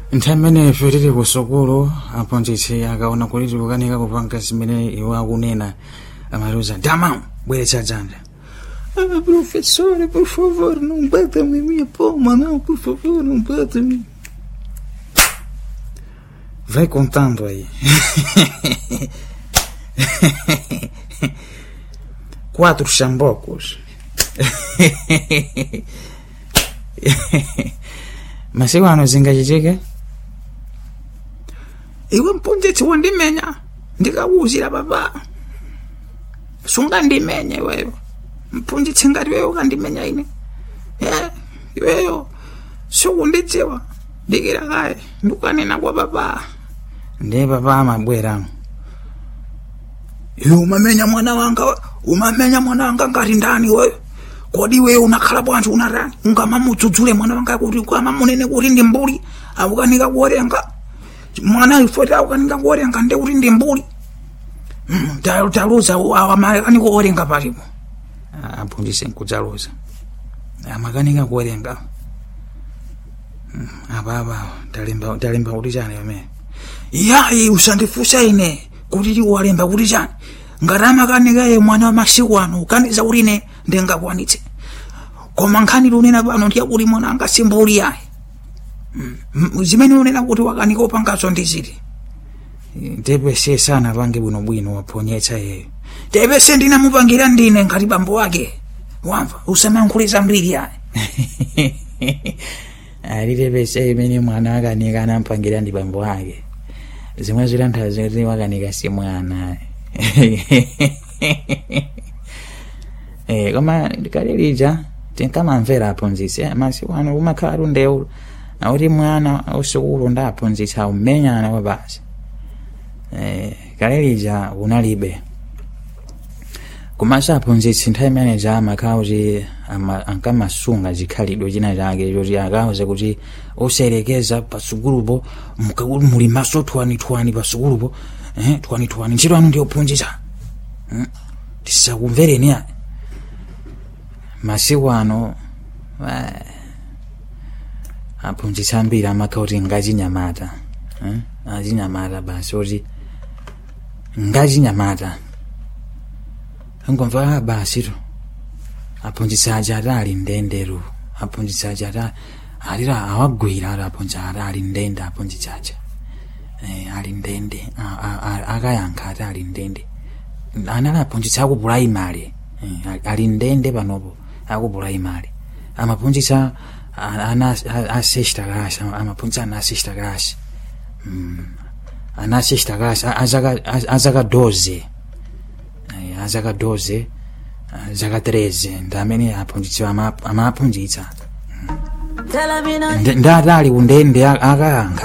nthawi imeneyo tili ku sukulu aphunzitsi akaona kuti tikukanika kupanga zimene iwo akunena amatiuza dama bweretsa dzanja Ah, professora, por favor, não bata-me minha palma, não, por favor, não bata-me. vai contando aí quatro chambocos masiku ano zingachitike Iwe mphunzitsi wandimenya, ndikakuwuzira baba. Sungandimenye iweyo. Mphunzitsi ngati iweyo ukandimenya ine. Eh, iweyo sukundidziwa. Dikira kaye, ndikanena kwa baba. ndiye papa amabweramo Iwe umamenya mwana wanga, we. umamenya mwana wanga ngati ndani wewe. Kodi iweyo unakhala bwanji unatani? Ungamamudzudzule mwana wanga kuti ukamamunene kuti ndi mbuli, akukanika kuwerenga. Mwana ifoti akukanika kuwerenga ndi kuti ndi mbuli. Mm, talu- taluza amakanika kuwerenga palipo. aphunzitse nkudzaluza amakanika kuwerenga Mm, apapa talemba talemba kuti chani pamene yayi usandifunsa ine kuti tiwalemba kuti chani ngati amakanika ye mwana wa masiku ano ukaniza kuti ine ndingakwanitse koma nkhani lunena pano ndiye kuti mwana angasimbuli yayi Mm, m- zimene unena kuti wakanika upangazo ndi ziti tepese sana pange bwinobwino waphonyetsa yeyo tepese ndinamupangira ndine ngati bambo wake wamva usamankhuliza mbiri yayi alitepese imene mwana wakanika anampangira ndi bambo ake zimwe zitanthauza kuti wakanika si mwana Eh, koma kalilija tinkamamvera aphunzitsi eh, masiku ano kumakhala tundewu nakuti mwana usukulu ndi aphunzitsi aumenyana kwa basi eh, kalilija unalibe komanso aphunzitsi nthawi imeneja amakhala kuti ama- ankamasunga chikhalidwe china chake choti akauze kuti oserekeza pasukulupo muka- muli maso thwanithwani pasukulupo eh, thwanithwani ntchito anu ndi ophunzitsa Hmm? tisakumvereni ayi masiku ano eh, aphunzitsi ambiri amakhala kuti ngachinyamata eh? achinyamata basi oti ngachinyamata ngomva basi to aphunzitsi aja ati ali ndendero aphunzitsi aja ati alira awagwira ati aphunzitsi ati ali ndende aphunzitsi aja eh, ali ndende A- a- a- akayankha ati ali ndende anali aphunzitsi aku puraimari eh, ali- ali ndende panopo aku puraimari amaphunzitsa a- ana a- a sexta class ama- amaphunzitsa ana a sexta class Mm. ana a sexta class a- azaka a- azaka 12 Eh, azaka 12 eh, zaka 13 ndi amene aphunzitsi ama- amaphunzitsa Tell me not ndi ati ali kundende akayankha